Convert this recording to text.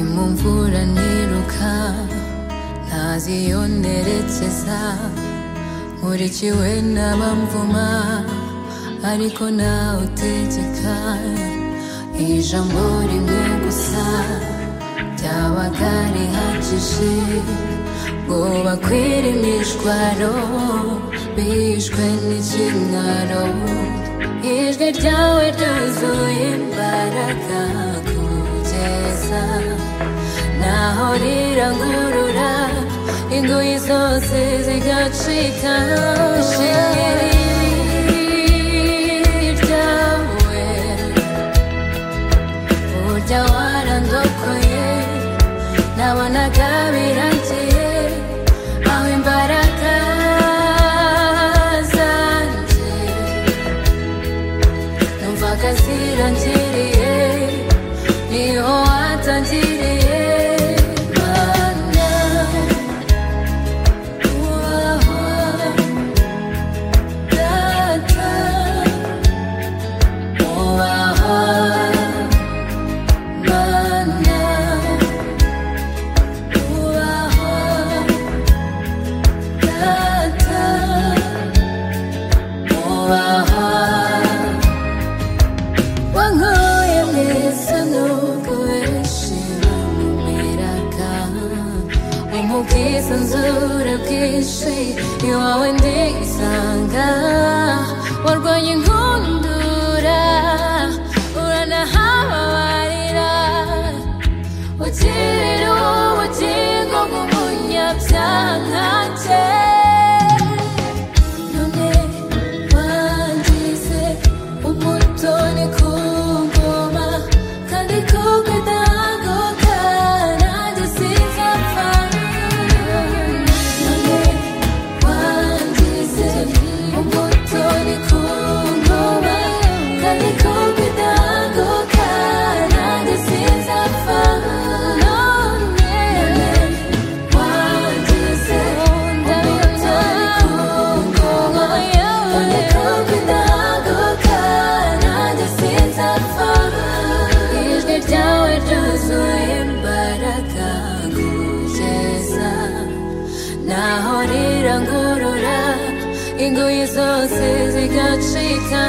mvura niruka ntazi iyo nerekeza nkurikiwe n'abamvuma ariko nawe utegeka iri jambo rimwe gusa ryabaga rihagije ngo bakwire imishwaro bishwe n'ikimwaro ijwi ryawe ryuzuye imbaraga kugeza naho rirangurura ingoyi zose zigacika ishengeri ryawe burya warandokoye nabonaga biragiye aho imbaraga zanjye numvaga zirangiriye niho watangiriye mana wowe data ubaho mana ubaho data ubaho wankuye mu isi nubwo benshi bamumeraga umubwisanzure bwinshi iwawe ndisanga warwanya inkundura uranahababarira ukirira ubugingo bw'umunyabyaha nkanjye none wangize umutoni ku ngoma kandi kumwe ndagoka nanjye sinzapfa none wangize umutoni ku ngoma kandi kumwe ndagoka nanjye sinzapfa none wangize umutoni ku ngoma kandi kumwe ndagoka nanjye sinzapfa ijwi ryawe ryuzuye imbaraga kugeza naho rirangurura ingoyi zose zigacika